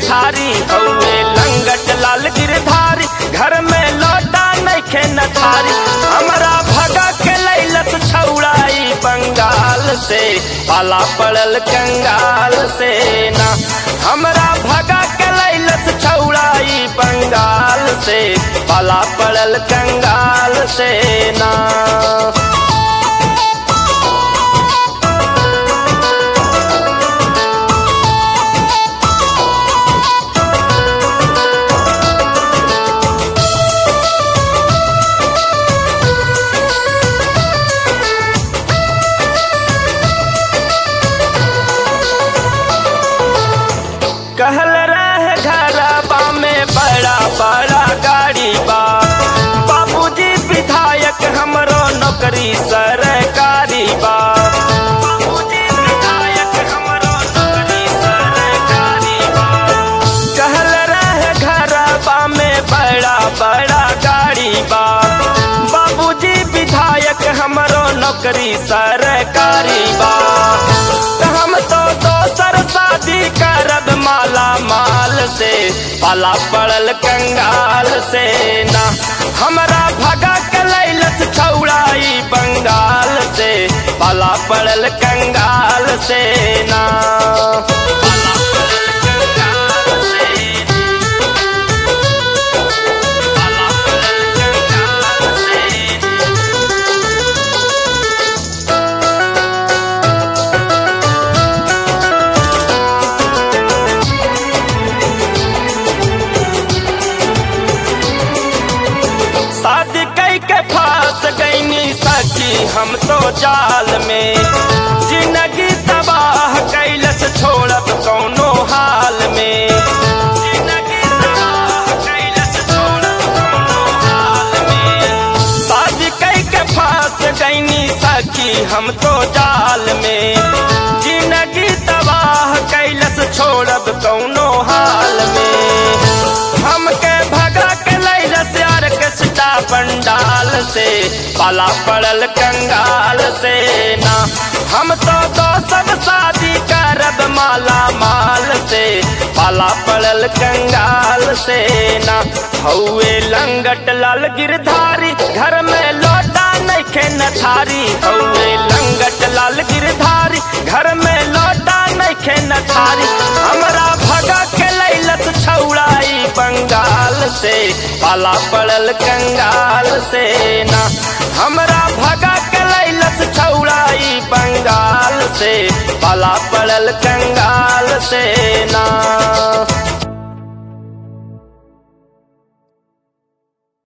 गिरधारी हौवे लंगट लाल गिरधारी घर में लौटा नइखे न थारी हमरा भगा के लैलत छौड़ाई बंगाल से पाला पड़ल कंगाल से ना हमरा भगा के लैलत छौड़ाई बंगाल से पाला पड़ल कंगाल से ना कहल रहे घरबा में बड़ा बड़ा गाड़ी बा बाबूजी विधायक हमरो नौकरी सरकारी बा बाबूजी विधायक हमरो नौकरी सरकारी बा कहल रहे घरबा में बड़ा बड़ा गाड़ी बा बाबूजी विधायक हमरो नौकरी सरकारी बा त हम तो दोसर शादी करब माला माल से पाला पड़ल कंगाल से ना हमरा भगा के लैलस छौड़ाई बंगाल से पाला पड़ल कंगाल से ना पाला पड़ल कंगाल से पाला पड़ल कंगाल से शादी कई के फांस गईनी सची हम तो जाल में जिंदगी तबाह कैलस छोड़ब कौनो हाल में जिंदगी तबाह कैलस छोड़ब कौनो हाल में शादी कई के फांस गईनी सखी हम तो जाल में जिंदगी तबाह कैलस छोड़ब कौनो हाल में हमके भगा के लैलस यार के सिटा पंडाल से पाला पड़ल कंगाल से ना हम तो दो सब शादी करब माला माल से पाला पड़ल कंगाल से ना हौवे लंगट लाल गिरधारी घर में लौटा नइखे न थारी हौवे लंगट लाल गिरधारी घर में लौटा नइखे न थारी हमरा भगा के लैलत छौड़ाई बंगाल से पाला पड़ल कंगाल से ना हमरा भगा के लैलत छौड़ाई बंगाल से पाला पड़ल कंगाल से ना